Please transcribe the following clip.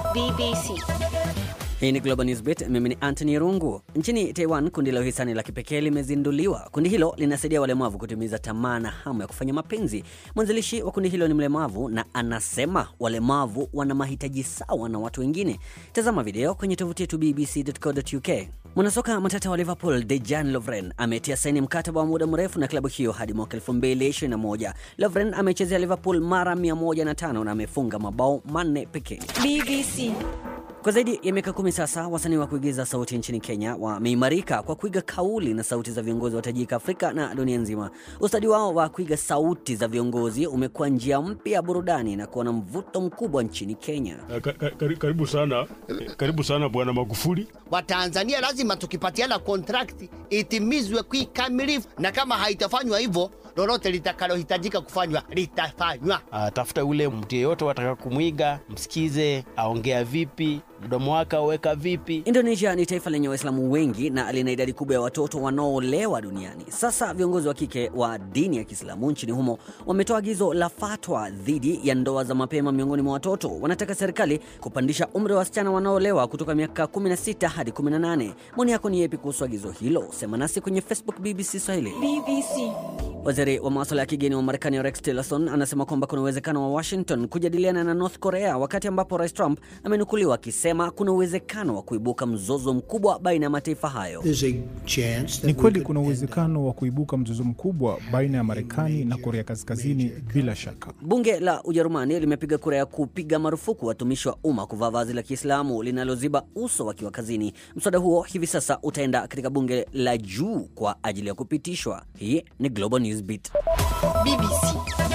BBC. Hii ni Global Newsbeat, mimi ni Anthony Rungu. Nchini Taiwan, kundi la uhisani la kipekee limezinduliwa. Kundi hilo linasaidia walemavu kutimiza tamaa na hamu ya kufanya mapenzi. Mwanzilishi wa kundi hilo ni mlemavu na anasema walemavu wana mahitaji sawa na watu wengine. Tazama video kwenye tovuti yetu bbc.co.uk. Mwanasoka matata wa Liverpool Dejan Lovren ametia saini mkataba wa muda mrefu na klabu hiyo hadi mwaka 2021. Lovren amechezea Liverpool mara 105 na amefunga mabao manne pekee. BBC. Kwa zaidi ya miaka kumi sasa, wasanii wa kuigiza sauti nchini Kenya wameimarika kwa kuiga kauli na sauti za viongozi wa tajika Afrika na dunia nzima. Ustadi wao wa kuiga sauti za viongozi umekuwa njia mpya ya burudani na kuwa na mvuto mkubwa nchini Kenya. Ka- ka- kari- Karibu sana, karibu sana Bwana Magufuli. Watanzania lazima tukipatiana kontrakti itimizwe kikamilifu, na kama haitafanywa hivyo, lolote litakalohitajika kufanywa litafanywa. Uh, tafuta ule mtu yeyote wataka kumwiga, msikize aongea vipi, mdomo wake auweka vipi. Indonesia ni taifa lenye Waislamu wengi na lina idadi kubwa ya watoto wanaoolewa duniani. Sasa viongozi wa kike wa dini ya Kiislamu nchini humo wametoa agizo la fatwa dhidi ya ndoa za mapema miongoni mwa watoto. Wanataka serikali kupandisha umri wa wasichana wanaoolewa kutoka miaka 16 hadi 18. Maoni yako ni yepi kuhusu agizo hilo? Sema nasi kwenye Facebook BBC Swahili. BBC. Waziri wa masuala ya kigeni wa Marekani Rex Tillerson anasema kwamba kuna uwezekano wa Washington kujadiliana na North Korea wakati ambapo Rais Trump amenukuliwa akisema kuna uwezekano wa kuibuka mzozo mkubwa baina ya mataifa hayo. There's a chance that Ni we kweli could kuna end up uwezekano wa kuibuka mzozo mkubwa baina ya Marekani na Korea Kaskazini bila shaka. Bunge la Ujerumani limepiga kura ya kupiga marufuku watumishi wa umma kuvaa vazi la Kiislamu linaloziba uso wakiwa kazini. Mswada huo hivi sasa utaenda katika bunge la juu kwa ajili ya kupitishwa. Hii ni Global Newsbeat. BBC.